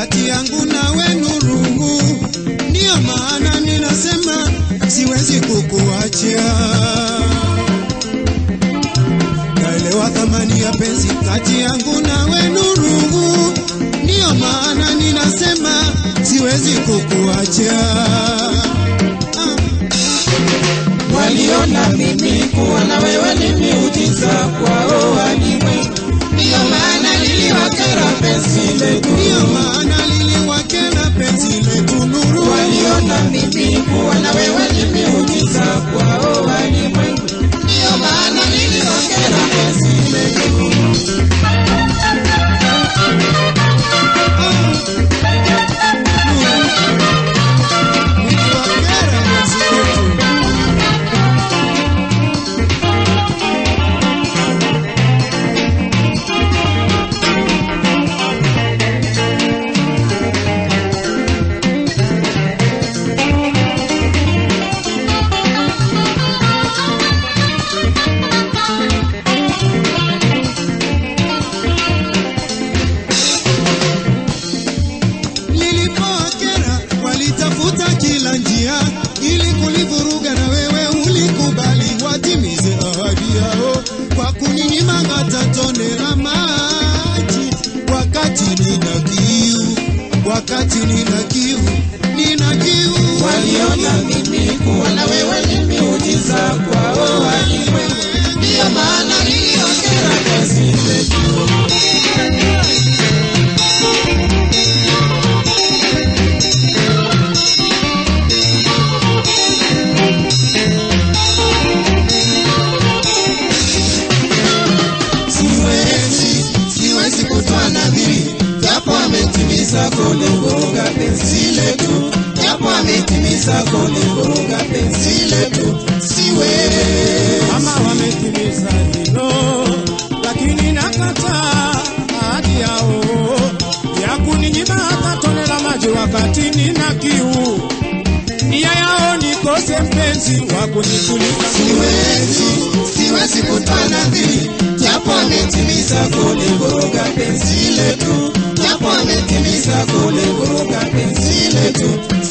kati yangu na wenu rungu, ndiyo maana ninasema siwezi kukuacha. Naelewa thamani ya penzi kati yangu na wenu rungu, ndiyo maana ninasema siwezi kukuacha. Ah. Waliona mimi kuwa na wewe ni miujiza kwao walimwengu, ndiyo maana liliwakera penzi letu. Ndiyo maana liliwakera penzi letu nuru. Waliona mimi kuwa na wewe ni miujiza kwao walimwengu, ndiyo maana liliwakera penzi letu. Liliwakera penzi letu. Lilipokera walitafuta kila njia ili kulivuruga, na wewe ulikubali watimize ahadi yao kwa kuninyima hata tone la maji, wakati nina kiu, wakati nina kiu, nina kiu. Waliona mimi kuwa na wewe ni miujiza kwao walimwengu, ndiyo maana liliwakera penzi letu. Siwezi, siwezi kutoa nadhiri, japo ametimiza kulivuruga penzi letu, japo ametimiza kulivuruga penzi letu. Siwezi, Kama wametimiza hilo, lakini nakataa ahadi yao ya kuninyima hata tone la maji wakati nina kiu. Nia yao nikose mpenzi wa kunituliza siwezi, siwezi kutoa nadhiri, japo ametimiza kulivuruga penzi letu, japo ametimiza kulivuruga penzi letu.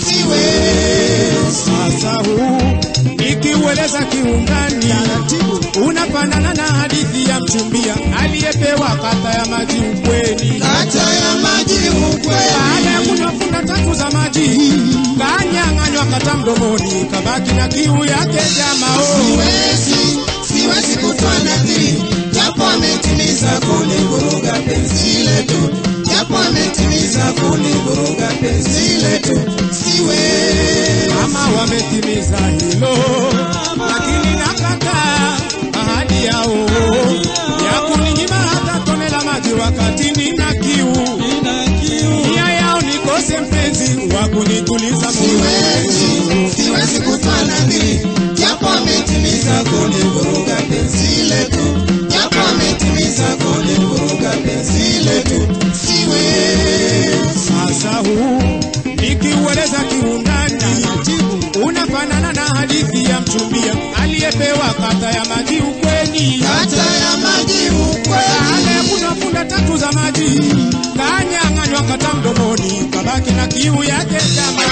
Siwezi. Sasa huu nikiueleza kiundani taratibu, unafanana na hadithi ya mchumbia aliyepewa kata ya maji ukweni. Kata ya maji Baada ya ukweli, kunywa funda tatu za maji, kanyang'anywa kata mdomoni, kabaki na kiu yake jamao. siwezi, siwezi kutoa nadhiri, japo ametimiza kulivuruga penzi letu, japo ametimiza kulivuruga penzi letu. Siwezi. Kama wametimiza hilo, lakini nakataa ahadi yao ya kuninyima hata tone la maji wakati nina kiu. Nia yao nikose mpenzi wa kunituliza Siwezi, moyo. siwezi kutoa nadhiri, japo ametimiza kulivuruga penzi letu, japo ametimiza kulivuruga penzi letu. Siwezi. Sasa huu nikiueleza kiundani taratibu, unafanana na hadithi ya mchumbia aliyepewa kata ya maji ukweni. Kata ya maji ukweli, Baada ya kunywa funda tatu za maji, kanyang'anywa kata mdomoni, kabaki na kiu yake jama.